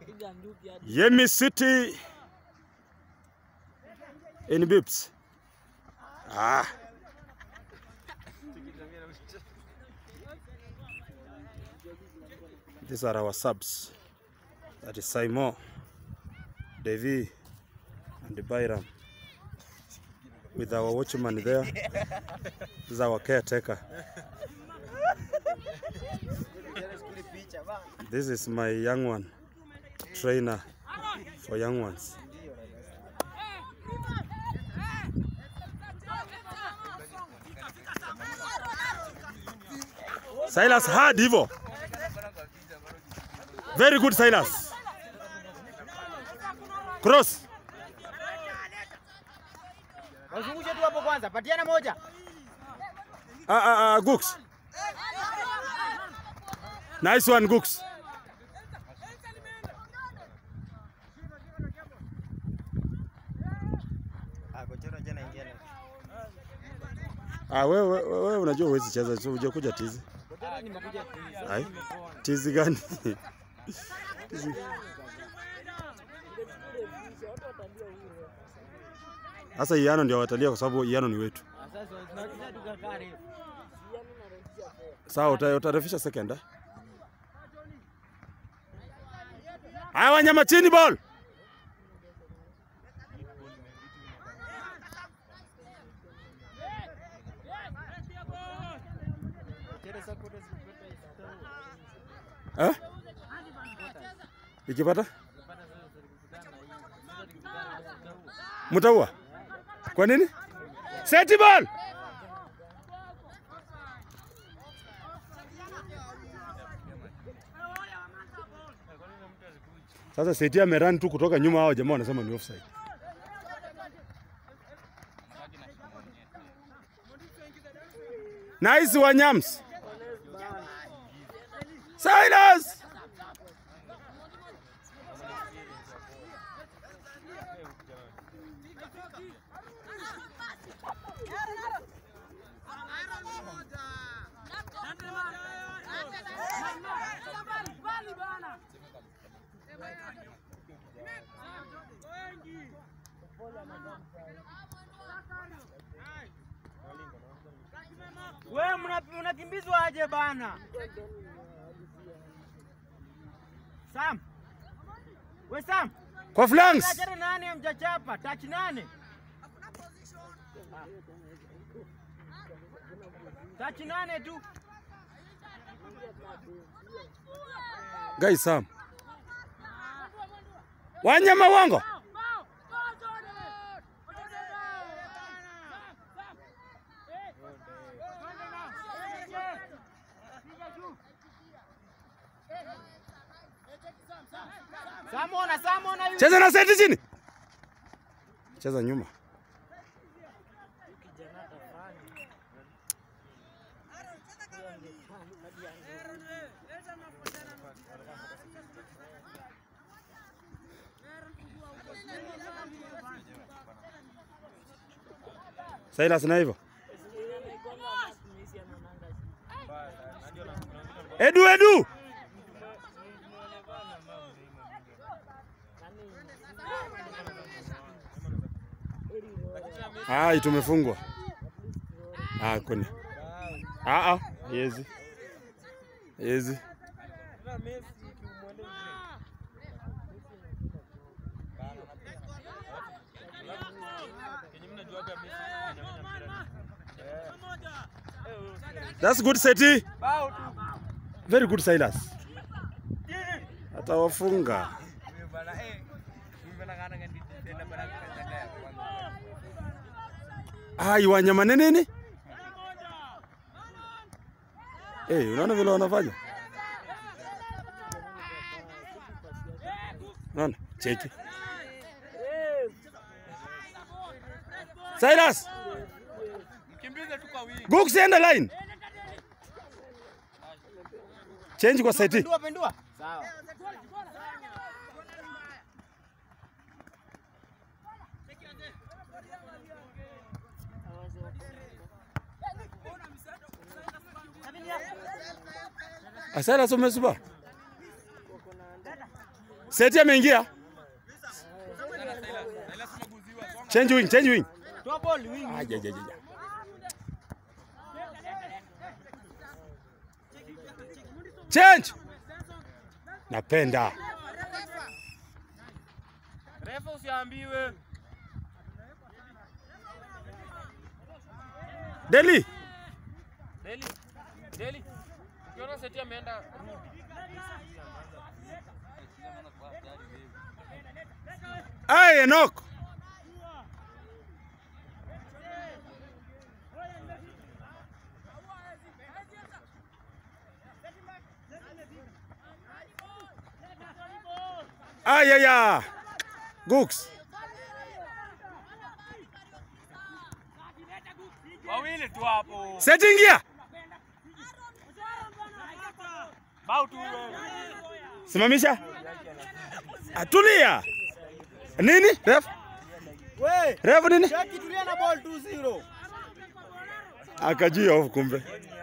Yemi City in Bips. Ah. These are our subs. That is Saimo, Devi, and Bairam. With our watchman there. This is our caretaker. This is my young one, trainer for young ones. Silas hard hivyo. Very good Silas. Cross. Wazungushe tu hapo kwanza, patiana moja. Ah, ah, ah, Gooks. Nice one Gooks. Ah, kochero jana ingia na. Ah, wewe wewe wewe unajua huwezi cheza, so hujakuja tizi. Kochero nimekuja kuuliza. Ai. Tizi gani? Tizi. Sasa Iano ndio watalia kwa sababu Iano ni wetu. Sasa tunacheza tukakaa refu. Sawa, uta- utarefisha second. eh? Haya wanyama chini ball. Kochero sasa kote zikipata isitau. Eh? Ikipata? Mtaua. Kwa nini? Seti ball. Sasa Seti amerun tu kutoka nyuma, hao jamaa wanasema ni offside. Nice Wanyams. Silas. Wewe mna- mnakimbizwa aje bana? Sam. We Sam. Kwa flanks. Achana nane mjachapa, touch nane. Touch nane tu. Guys, Sam. Wanyama wango. Samona, Samona yu. Cheza na seti chini. Cheza nyuma. Silas na hivyo. Edu, Edu. Ai, tumefungwa. Ah, kuna. Ah ah, yezi. Yezi. That's good Seti. Bao tu. Very good Silas. Atawafunga. Bana eh. Bana kana ngandi tena bana kaya. Ai, wanyama nini nini? Eh, unaona vile wanafanya? Unaona? Cheki. Silas, Mkimbize tu kwa wingi. Gooks enda line. Change kwa side. Pendua, pendua. Sawa. Ah, Silas umesuba? Seti ameingia. Change wing, change wing. Toa ball wing. Aja, aja, aja. Change. Napenda. Refa usiambiwe. Deli. Deli. Deli. Ukiona seti ameenda rudi. Ai, Enoch. Ay, ay, ay. Gooks. Wawili tu hapo. Seti ingia. Bao tu wewe. Simamisha. Atulia. Nini? Ref? We, Ref nini? Jackie tulia na ball 2-0. Akajua off kumbe.